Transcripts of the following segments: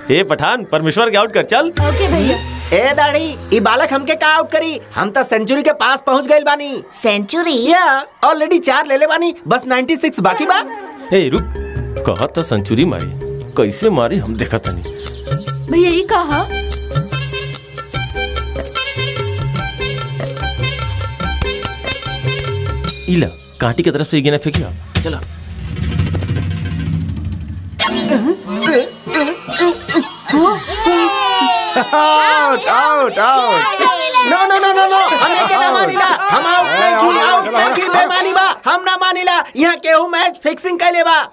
ए पठान परमेश्वर के आउट कर चल ओके भैया ए दाढ़ी ई बालक हमके का आउट करी हम तो सेंचुरी के पास पहुंच गइल बानी सेंचुरी या ऑलरेडी चार ले ले बानी बस 96 बाकी बा ए रुक कहा था सेंचुरी मारी कैसे मारी हम देखा तनी भैया ये कहा इला कांटी की तरफ से ये गेना फेंकिया चला out out out no no no no no हमें के ना मानिला हम आउट नहीं की आउट नहीं की बेमानी बा हम ना मानिला यहाँ केहू मैच फिक्सिंग कैले बा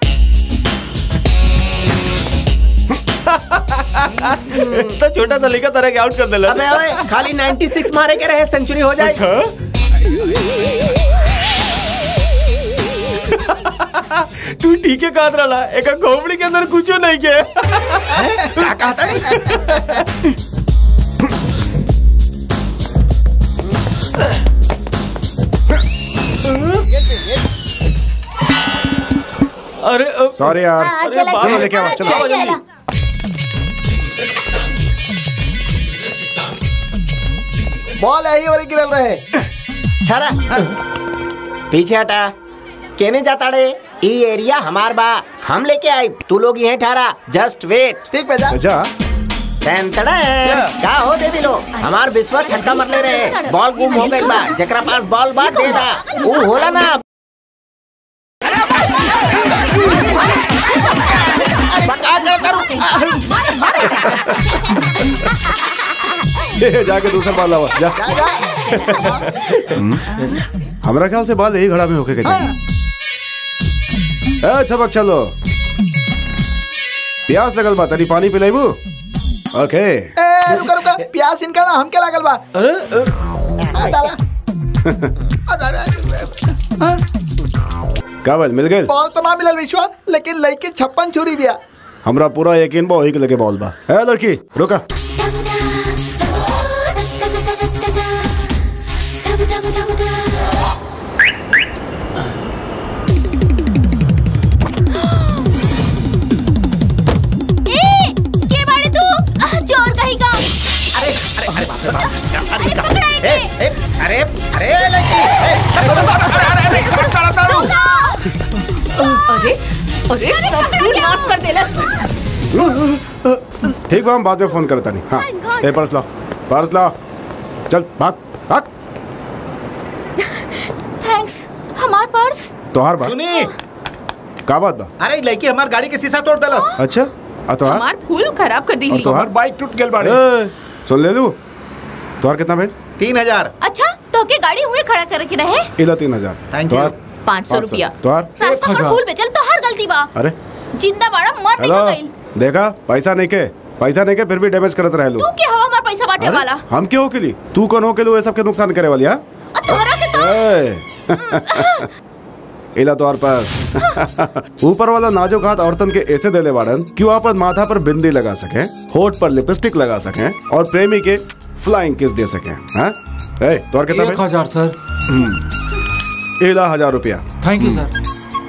तो छोटा सा लेकर तरह के आउट कर देला अबे ओए खाली 96 मारे के रहे सेंचुरी हो जाए तू ठीक है कहत रहा एक खोपड़ी के अंदर कुछ नहीं के क्या कहता नहीं अरे अ, सॉरी यार हाँ, चला बाप चलो चला लेके आओ, चलो। चला चला बॉल यही और गिरल रहे ठहरा पीछे हटा केने जाता रे ई एरिया हमार बा हम लेके आई तू लोग यहीं ठहरा जस्ट वेट ठीक बेटा जा टेंटड़ा का हो दे दिलो हमार विश्वास छक्का मत ले रहे बॉल गुम हो गई बा जकरा पास बॉल बा दे दा ऊ होला ना बका कर करू ए, जाके दूसरा बॉल लावा जा हमरा ख्याल से बॉल यही घड़ा में होके के चाहिए ए छबक चलो प्यास लगल बा तनी पानी पिलाइबू ओके ए रुका रुका प्यास इनका ना हमके लागल बा आ, डाला आ, जा, जा, जा। का बल मिल गए बॉल तो ना मिलल विश्वा लेकिन लड़की छप्पन छुरी बिया हमरा पूरा यकीन बा वही के लगे बॉल बा ए लड़की रुका ए ये बाड़े तू आह, चोर कहीं का अरे पकड़ा ए, इसे। ए, अरे अरे लड़की ए, अरे अरे सत्यानाश कर देलस ठीक बा हम बाद में फोन करता नहीं हाँ God. ए पर्स लाओ पर्स लाओ चल भाग भाग थैंक्स हमार पर्स तोहार बा सुनी का बात बा अरे ई लड़की हमार गाड़ी के शीशा तोड़ दलस अच्छा आ तोहार हमार फूल खराब कर दी और तोहार बाइक टूट गेल बाड़े ए, सुन ले लू तोहार कितना भेल तीन हजार अच्छा तो के गाड़ी हुए खड़ा करके रहे इला तीन हजार Thank तोहार पाँच सौ रुपया तोहार रास्ता पर फूल बेचल तो हर गलती बा अरे जिंदा बाड़ा मर हेलो निकल गइल देखा पैसा नहीं के पैसा नहीं के फिर भी डैमेज करत रहे लो तू के हवा हमार पैसा बांटे वाला हम क्यों के लिए तू कौन हो के लिए सब के नुकसान करे वाली हाँ और तोहरा के तो ए, इला तोहार पास ऊपर वाला नाजुक हाथ औरतन के ऐसे देले बाड़न कि वो अपन माथा पर बिंदी लगा सके होठ पर लिपस्टिक लगा सके और प्रेमी के फ्लाइंग किस दे सके हाँ ए तोहार कितना एक भेल? हजार सर इला हजार रुपया थैंक यू सर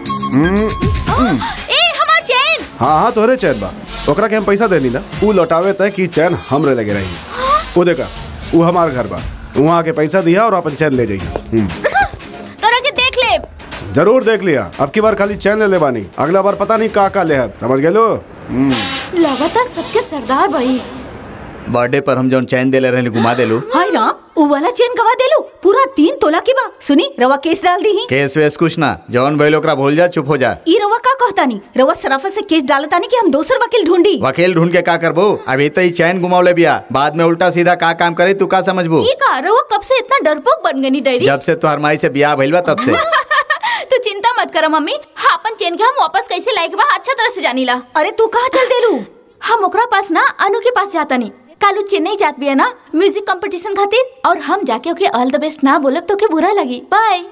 ए हमार चैन हाँ हाँ तोहरे चैन बा ओकरा के हम पैसा देनी ना ऊ लौटावे तय कि चैन हमरे लगे रही वो देखा वो हमार घर बा वहाँ आके पैसा दिया और अपन चैन ले जाइए तोरा के देख ले जरूर देख लिया अब की बार खाली चैन ले ले बानी अगला बार पता नहीं का का ले है समझ गए लो लगातार सबके सरदार भाई बर्थडे पर हम जौन चैन देले रहले घुमा देलू हाय राम उ वाला चेन गवा देलू पूरा तीन तोला की बा सुनी रवा केस डाल दी केस वेस कुछ ना जौन भइल ओकरा भूल जा चुप हो जा ई रवा का कहतानी रवा सराफत से केस डालतानी कि हम दोसर वकील ढूंढी वकील ढूंढ के का करबो अभी तो ही चैन घुमावले बिया बाद में उल्टा सीधा का काम करे तू का समझबू ये का रहुआ कब से इतना डरपोक बन गई डायरी जब से तोहर माई से बियाह भइल बा तब से तू चिंता मत कर मम्मी हाँ अपन चेन के हम वापस कैसे लाए के बा अच्छा तरह से जानी ला अरे तू कहाँ चल देलू हम ओकरा पास ना अनु के पास जाता नहीं कालू चेन्नई जात बिया ना म्यूजिक कंपटीशन खातिर और हम जाके ओके ऑल द बेस्ट ना बोलब तो के बुरा लगी बाय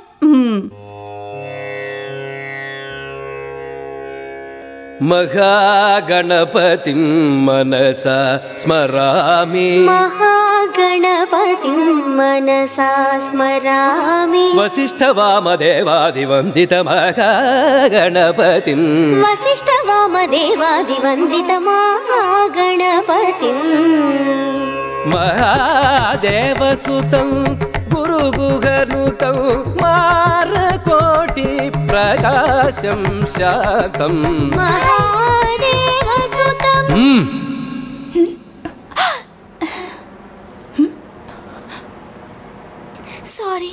महागणपतिं मनसा स्मरामि महागणपति गणपतिं मनसा स्मरामि वसिष्ठवामदेवादिवन्दितमहागणपतिम् वसिष्ठवामदेवादिवन्दितमहागणपतिम् महादेवसुतं गुरुगुहनुतं मारकोटि प्रकाशं शान्तम् महादेवसुतम् सॉरी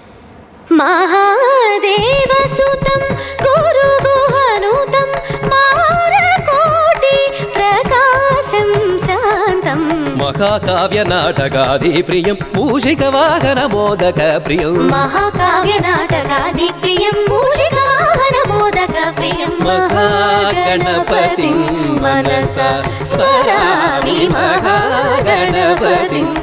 महादेवसुतं गुरुगुहनुतं मारकोटि प्रकाशं शान्तम् महाकाव्यनाटकादिप्रियं मूषिकवाहनमोदकप्रियं महाकाव्यनाटकादिप्रियं मूषिकाहनमोदकप्रियं महागणपतिं मनसा स्मरामि महागणपतिम्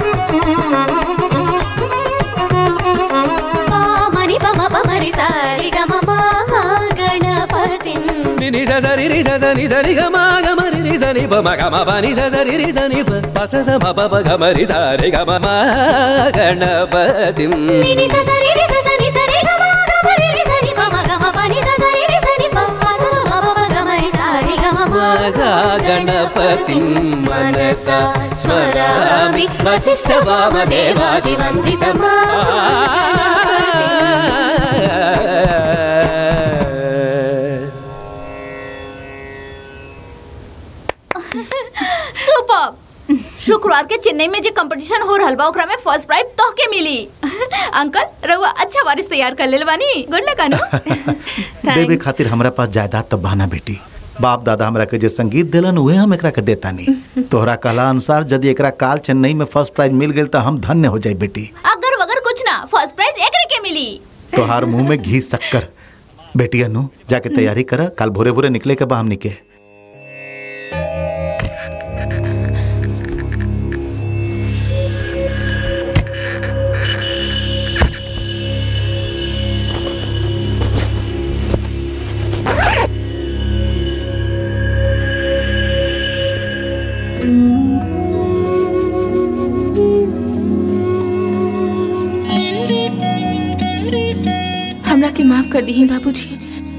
पामनि पम पमरि सारि गम महागणपतिम् నిని సరి రి సని సరి గమ గమ రి రి సని ప మ గమ ప ని సరి రి సని ప ప స స మ ప ప గమ రి సరి గమ మ గణపతిం నిని స సరి రి స సని సరి గమ గమ రి రి సని పమ గమ పని స సరి రి సని ప ప స స మ ప ప గమ రి సారి గమ గణపతిం మనస స్మరామి వసిష్ఠవామదేవాదివందితమా सुपर शुक्रवार के चेन्नई में जो कंपटीशन हो रहल बा ओकरा में फर्स्ट प्राइज तोहके मिली अंकल रउआ अच्छा वारिस तैयार कर लेल बानी गुड लक अनु देवे Thanks. खातिर हमरा पास जायदाद तब बहाना बेटी बाप दादा हमरा के जे संगीत दिलन उहे हम एकरा के देतानी तोहरा कहला अनुसार यदि एकरा काल चेन्नई में फर्स्ट प्राइज मिल गेल त हम धन्य हो जाई बेटी अगर वगर कुछ ना फर्स्ट प्राइज एकरे के मिली तोहार मुंह में घी शक्कर बेटी अनु जाके तैयारी कर कल भोरे भोरे निकले के बा हमनी के हमरा के माफ कर दी बाबूजी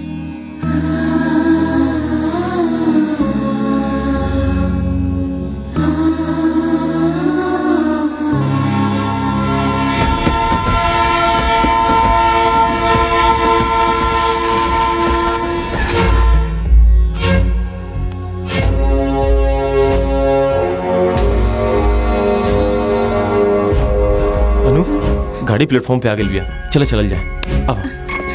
अनु गाड़ी प्लेटफॉर्म पे आ गई बिया चलो चलल जाए अब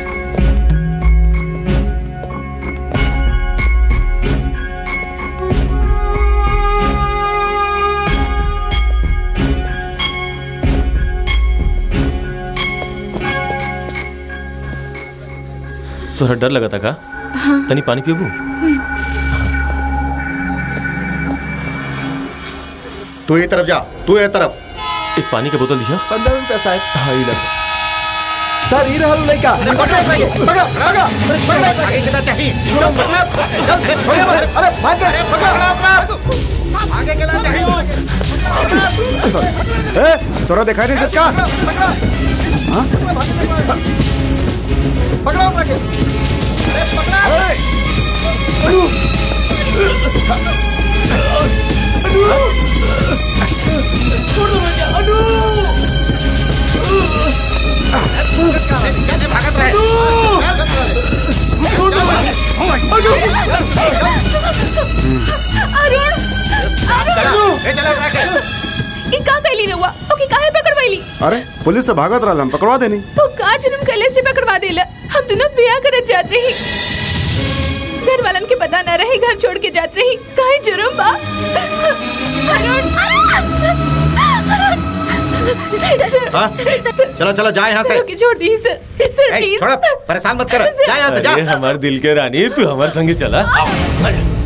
तोहरा डर लगा था का हाँ तनी पानी पीबू तू ये तरफ जा तू ये तरफ एक पानी का बोतल दिया पंद्रह रुपया साहब हाँ ये लग सर ही रहल लड़का पकड़ो पकड़ो पकड़ो पकड़ो आगे कितना चाहिए अरे भाग गए पकड़ो आगे कितना चाहिए ए, तोरा दिखाई नहीं जिसका पकड़ो पकड़ो अरुण ई का कैली रहुआ ओके काहे पकड़वाईली अरे पुलिस से भागत रहा हम पकड़वा देनी वो का जुर्म कैले से पकड़वा देला हम दोनों बियाह करत जात रही घर वालन के पता ना रहे घर छोड़ के जात रही काहे जुर्म बा अरुण सर, हाँ? सर, चलो चलो जा यहाँ से सर, ओके छोड़ दी सर सर ए, प्लीज छोड़ो, परेशान मत करो जा यहाँ से जा अरे हमारे दिल के रानी तू हमारे संगे चला